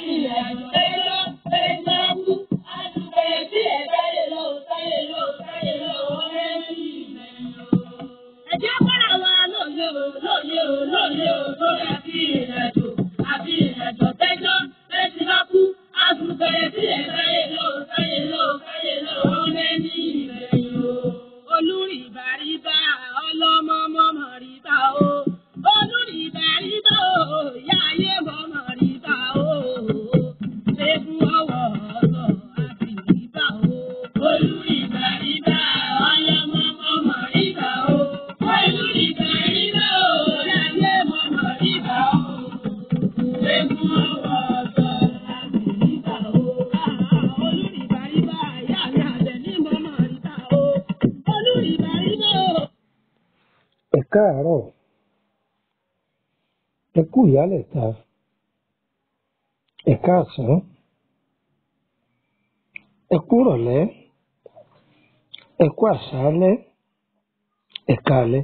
Ẹ̀jẹ̀ kọ́ra wa lóye o, lóye o, lóye o, lórí àti ìrìnàjò, àti ìrìnàjò tẹ́jọ́, bẹ́ẹ̀ ti bá kú, á tún bẹ̀rẹ̀ sí ẹ̀ káyé lọ, káyé lọ, káyé lọ, ọ̀rẹ́ ní ìrẹ̀yìn o. Olúrìbá ríbá, ọlọ́mọ mọ́mọ́ ríbá o. Olúrìbá ríbá o, ìyá ayé mọ́mọ́ ríbá o. Eégún ọwọ́ ọ̀sọ̀ àti ríbá o. Olúrìbá ríbá, ọlọ́mọ mọ́mọ́ ríbá o. Olúrìbá ríbá o, ìyá ayé mọ́mọ́ ríbá o. Eégún ọwọ́ ọ̀sọ̀ àti ríbá o. Olúrìbá ríbá, ìyá mi àbẹ̀ ní mọ́mọ́ ríbá o. Olúrìbá ríbá o. ẹ káàárọ̀ ẹ kú ìyálẹ̀ta ẹ káàsán ẹ kú ìrọ̀lẹ́ ẹ kú àṣálẹ́ ẹ káalẹ́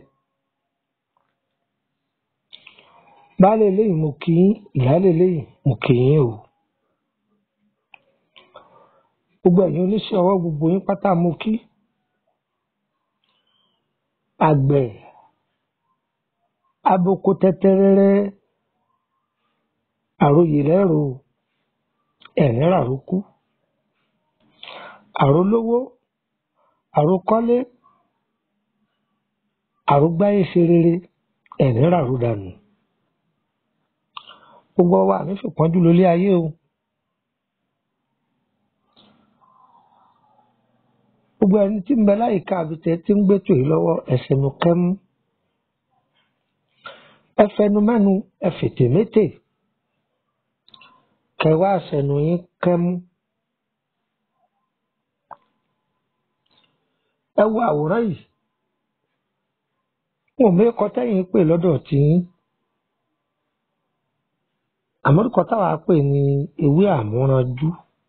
baálé eléyìí mo kí yín ìyálé eléyìí mo kí yín o gbogbo ẹ̀yin oníṣẹ́ ọwọ́ gbogbo yín pátá mo kí àgbẹ̀ aboko tẹ́tẹ́rẹ́rẹ́ àròyè lẹ́rò ẹ̀rín ràrókú àrólówó àrókọ́lé àrógbáyé ṣe rere ẹ̀rín ràró dànù gbogbo wa ní fìpọ́njú lólé ayé o gbogbo ẹni tí ń bẹ láyìíká àbítẹ tí ń gbétò yìí lọ́wọ́ ẹsẹ̀ nu kẹ́mú ẹ fẹnu mẹ́nu ẹ fètè métè kẹwàá àṣẹnu yín kẹ́mú ẹ wo àwòrán yìí wọn ò mẹ́kọ tẹ́yìn pè lọ́dọ̀ tí yín àmọ́dúkọ táwa pè ní ewé àmúranjú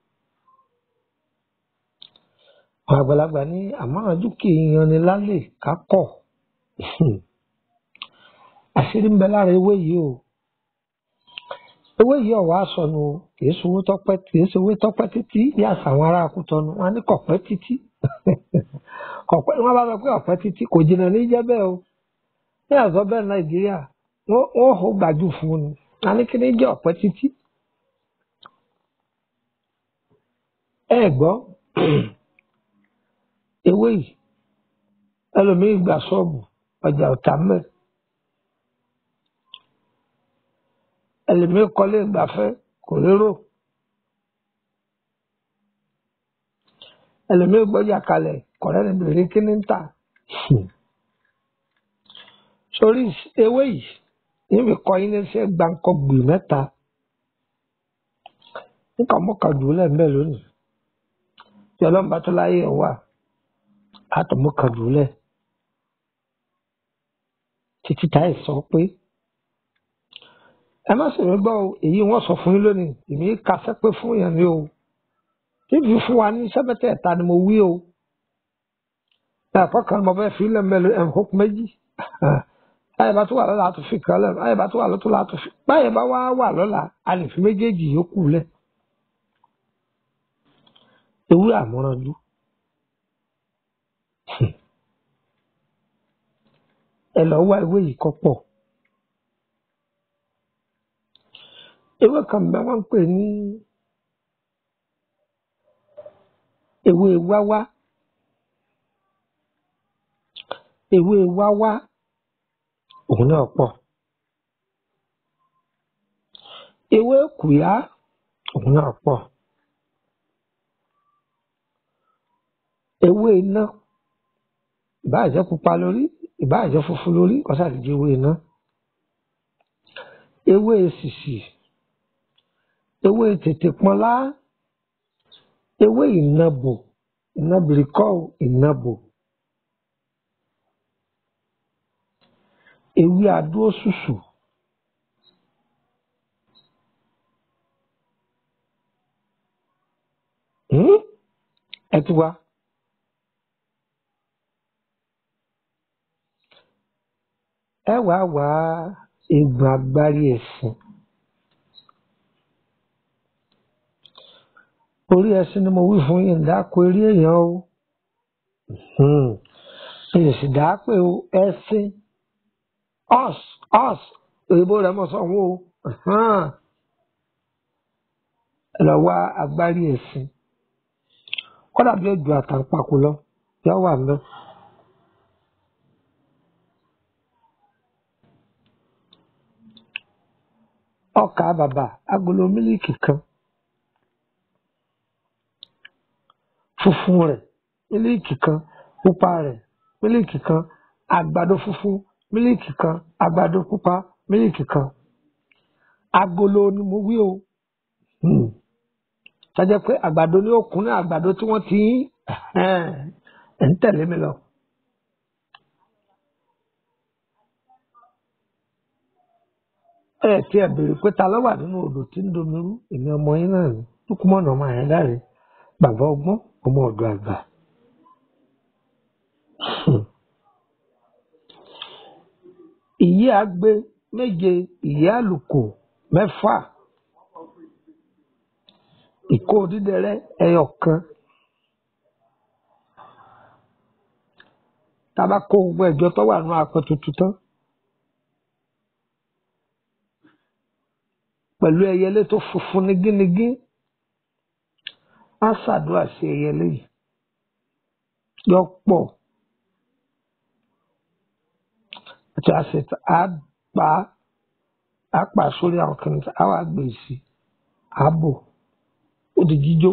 àwọn àgbàlagbà ní àmúranjú kì í yanni lálẹ́ kákọ̀ àṣírí ń bẹ lára ewé yìí o ewé yìí ọ̀wá sọnù o kì í sowó tọ́pẹ́ kì í sowó tọ́pẹ́ títí bí àṣà àwọn ará Kútọ̀nù wọn á ní kọ̀pẹ́ títí kọ̀pẹ́ wọn bá sọ pé ọ̀pẹ́ títí kò jìnnà ní jẹ́ bẹ́ẹ̀ o ní àzọ bẹ́ẹ̀ Nàìjíríà wọ́n wọ́n hó gbàjú fún un ni a ní kí ní jẹ́ ọ̀pẹ́ títí ẹ gbọ́ ewé yìí ẹlòmíì gbà ṣọ́ọ̀bù ọjà ọ̀tá mẹ́ẹ̀. ẹlòmíì kọ́lé ìgbafẹ́ kò lérò ẹlòmíì gbọ́jà kalẹ̀ kọ̀rẹ́ ní bèrè kíní ń tà sórí ewé yìí níbi kọ́ yín léṣe gbáǹkọ́ gbì mẹ́ta nǹkan mọ́kàndùn lẹ́ẹ̀mẹ́ lónìí tí ọlọ́run bá tó láyé ẹ̀ wà àtọ̀ mọ́kàndùn lẹ̀ títí táyì sọ pé ẹ má sì mí gbọ́ o èyí wọ́n sọ fún yín lónìí èmi kàṣẹ́ pé fún yẹn ni o tíbi fún wa ní sẹ́mẹ́tẹ̀ ẹ̀ta ni mo wí o ẹ̀kọ́ kan mo fẹ́ fi lẹ́mẹ̀lẹ́ ẹ̀hókù méjì báyìí bá tó wà lọ́la àtún fi kan lẹ́nu báyìí bá tó wà lọ́tún àtún fi báyìí bá wá wà lọ́la a lè fi méjèèjì yòókù lẹ̀ ewé àmúranjú ẹ lọ wá ewé yìí kọ́ pọ̀. ewé kan bẹ wọn ń pè ní ewé wáwá ewé wáwá òun náà pọ̀ ewé kùyá òun náà pọ̀ ewé iná ìbáà jẹ́ pupa lórí ìbáà jẹ́ funfun lórí ọsàdìjẹ ewé iná ewé èsìsì ewé tètè pọnlá ewé ìnabò ìnabìrìkọ ìnabò ewé adóṣùṣù hmm? ẹ ti wá ẹ wàá wá egbò agbárí ẹ̀sìn orí ẹṣin ni mo wí fún yín dáko eré èèyàn o èyí sì dá pé o ẹṣin us us òyìnbó rẹ mọ sanwó o ẹ lọ wá agbárí ẹṣin kódà bí ojú àtàǹpàkò lọ yọ wà ńbẹ̀. ọkà bàbà agolo mílíkì kan funfun rẹ̀ mílíkì kan pupa rẹ̀ mílíkì kan àgbàdo funfun mílíkì kan àgbàdo pupa mílíkì kan agolo ni mo wí o Hmm. tọ́jẹ́ pé àgbàdo ní òkun ní àgbàdo tí wọ́n ti ń ẹ̀ ń tẹ̀lé mi lọ. ẹ tí ẹ béèrè pé ta ló wà nínú odò tí ń domi rú èmi ọmọ yín náà ni lukumọ̀nà ọmọ yẹn dáre bàbá ọgbọ́n ọmọ ọ̀dọ̀ àgbà. ìyé agbe méje ìyé àlùkò mẹ́fà ìkó dídẹrẹ ẹyọ kan tába kó gbogbo ẹjọ tó wà nínú apẹ tuntun tán pẹ̀lú ẹyẹlé tó funfun nigínigín á ṣàdúrà sí ẹyẹlé yìí yọ pọ̀ àti àṣetà á pa á pa sórí àwọn kìnìún á wà gbé sí ààbò ó di jíjó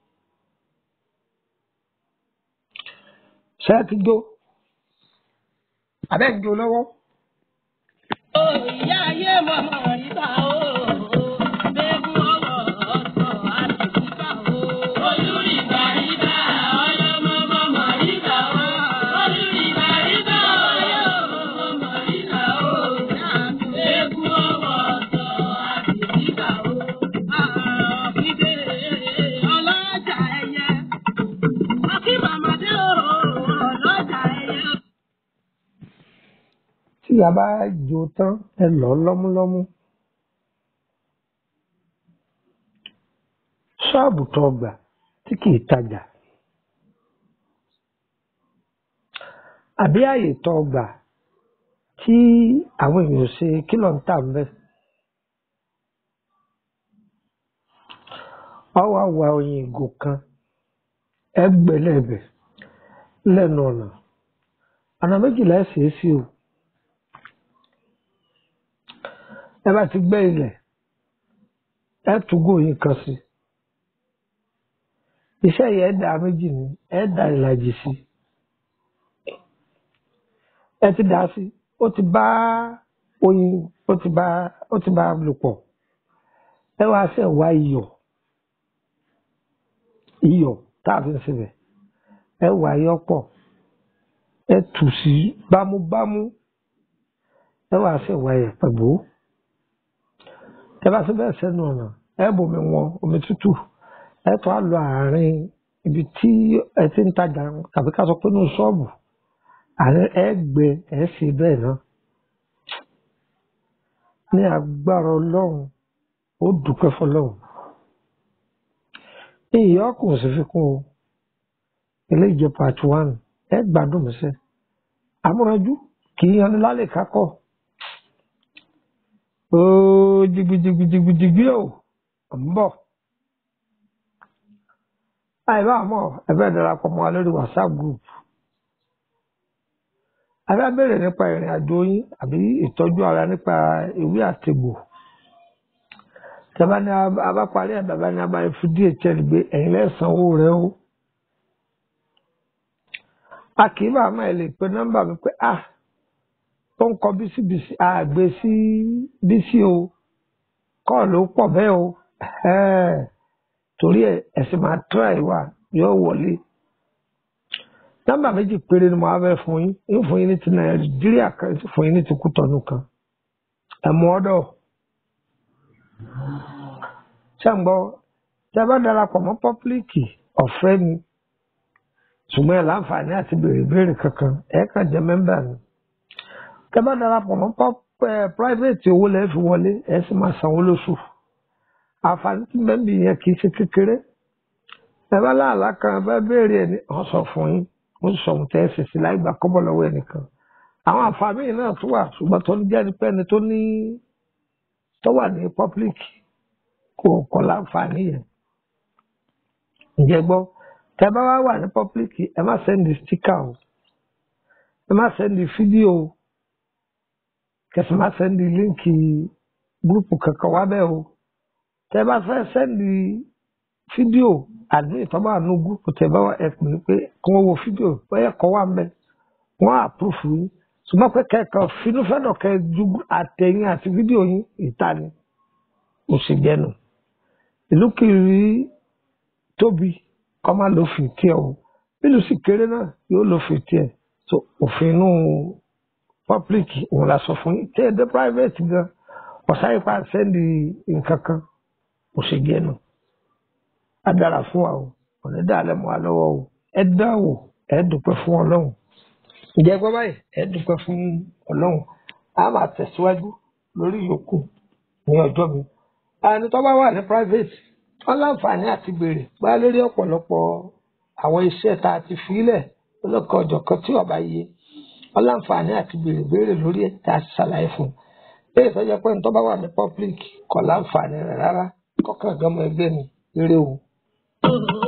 ṣé ẹ ti jó abẹ́ ń jó lọ́wọ́ Ó ìyá ayé mọ̀mọ́ ìta o. Bẹ́ẹ̀ni ọwọ́ ọ̀sọ̀ àti ìta o. Olùrìbà ìta ọlọ́mọ mọ̀mọ́ ìta o. Olùrìbà ìta ọlọ́mọ mọ̀mọ́ ìta o. Bẹ́ẹ̀ni ọwọ́ ọ̀sọ̀ àti ìta o. Àbídé ọlọ́jà ẹyẹ. Akí màmá dé o. Ọlọ́jà ẹyẹ. tí a bá jó tán ẹ lọ lọ́múlọ́mú ṣọ́ọ̀bù tó gbà tí kì í tajà àbí àyè tó gbà tí àwọn èèyàn ṣe kí ló ń tà ń bẹ ọwọ́ àwa oyin ìgò kan ẹgbẹ̀lẹ́bẹ̀ lẹ́nu ọ̀nà ọ̀nà méjìlá ẹ̀ ṣeé sí o ẹ bá ti gbẹ́ ilẹ̀ ẹ túgò yín kan sí iṣẹ́ yẹn ẹ dá méjì ní ẹ dá ìlàjì sí ẹ ti dá sí ó ti bá oyin ó ti bá ó ti bá lò pọ̀ ẹ wá ṣe wá iyọ̀ iyọ̀ tá a fi ń sebẹ̀ ẹ wá iyọ̀ pọ̀ ẹ tù sí bámúbámú ẹ wá ṣe wá yẹ̀ pẹ̀lú ẹ bá ṣe bẹ́ẹ̀ sẹ́nu ọ̀nà ẹ bomi wọn omi tútù ẹ tó á lọ àárín ibi tí ẹ ti ń tajà tàbí ká sọ pé ní ṣọ́ọ̀bù àárín ẹ gbẹ ẹ ṣe bẹ́ẹ̀ náà ní agbára ọlọ́run ó dúpẹ́ fọlọ́run ìyá ọkùnrin sì fi kún o eléyìí jẹ́ part one ẹ gbádùn mi sẹ́ amúnájú kì í yan ní lálẹ́ kákọ́ ooo jigbijigbijigbi o ń bọ̀ àìbá àmọ́ ẹ fẹ́ darapọ̀ mọ́ wa lórí whatsapp group a fẹ́ béèrè nípa ìrìn àjò yín àbí ìtọ́jú ara nípa ìwé àtegbò tẹ́bá ní abá parí ẹ̀ bàbá ní abá fi dhl gbé ẹ̀yin lẹ́sàn-án owó rẹ o a kì í bá àmọ́ ẹ lè pe nọ́mbà mi pé ah ó ń kọ bísíbísí àgbè sí bísí o kọ́ọ̀lù pọ̀ bẹ́ẹ̀ o ẹ̀ẹ́ torí ẹ̀ ẹ̀sìn máa try wà yóò wọlé nọ́mbà méjì péré ni mo á fẹ́ fún yín ń fún yín ní ti nàìjíríà kan ń fún yín ní ti kútọ́nù kan ẹ̀mú ọ̀dọ̀ ṣàǹgbọ́ tẹ́ bá darapọ̀ mọ́ pọ́pílìkì ọ̀fẹ́ ni ṣùgbọ́n ẹ̀ láǹfààní àti béèrè béèrè kankan ẹ̀ kàn jẹ́ mẹ́mbà ni tẹ́ bá darapọ̀ mọ́ private owó lẹ́ẹ̀ fi wọlé ẹ̀ sì máa sanwó lóṣù àǹfààní tí bẹ́ẹ̀ bì yẹn kì í ṣe kékeré ẹ bá láàlá kan ẹ bá béèrè ẹ ní wọn sọ fún yín wọn sọ ohun tẹ ẹ sì sí láì gbà kọ́bọ̀ lọ́wọ́ ẹnìkan àwọn àǹfààní yìí náà tún wà ṣùgbọ́n tó ń jẹ́ ni pé ẹni tó ní tó wà ní public kò kọ́ láǹfààní yẹn ǹjẹ́ gbọ́ tẹ bá wá wà ní public ẹ má sẹ́ndì sticker o ẹ má sẹ́ndì fídíò o kẹsì má sẹ́ndì líǹkì gúrùpù kankan wá bẹ́ẹ̀ o tẹ bá fẹ́ sẹ́ndì fídíò àdúgbò tó bá nù gúrùpù tẹ bá wà ẹ pè é pé kí wọ́n wo fídíò bóyá kọ́ wà mẹ́ wọ́n àpúrúfù yín ṣùgbọ́n pé kẹ́kọ̀ọ́ finúfẹ́dọ̀ kẹ́ ju àtẹ̀yìn àti fídíò yín ìta ni mo sì jẹ́nu ìlú kiri tóbi kọ́ máa lo fi tiẹ̀ o bílù sì kéré náà yóò lo fi tiẹ̀ so òfin inú public òun la sọ fún yín tí ẹ dé private gan ọ̀sáyé pa sẹ́ndì nǹkan kan mo sì jẹ́nu á dára fún wa o òní dàlẹ́ mọ́ wa lọ́wọ́ o ẹ dáwò ẹ dúpẹ́ fún ọlọ́run ǹjẹ́ gbọ́ báyìí ẹ dúpẹ́ fún ọlọ́run a máa tẹ̀síwájú lórí ìyókù ní ọjọ́ mi ẹni tó bá wà ní private wọ́n láǹfààní àti béèrè bá lórí ọ̀pọ̀lọpọ̀ àwọn iṣẹ́ tá a ti fílẹ̀ lọ́kọ̀ ọ̀jọ̀kan tí ọba yé wọ́n láǹfààní àti béèrè béèrè lórí ẹ̀ tá a ti ṣàlàyé fún un bí ìtọ́jú pé ní tó bá wà ní public kò láǹfààní rẹ̀ rárá kọ́kàn gánmọ ẹgbẹ́ mi eré o.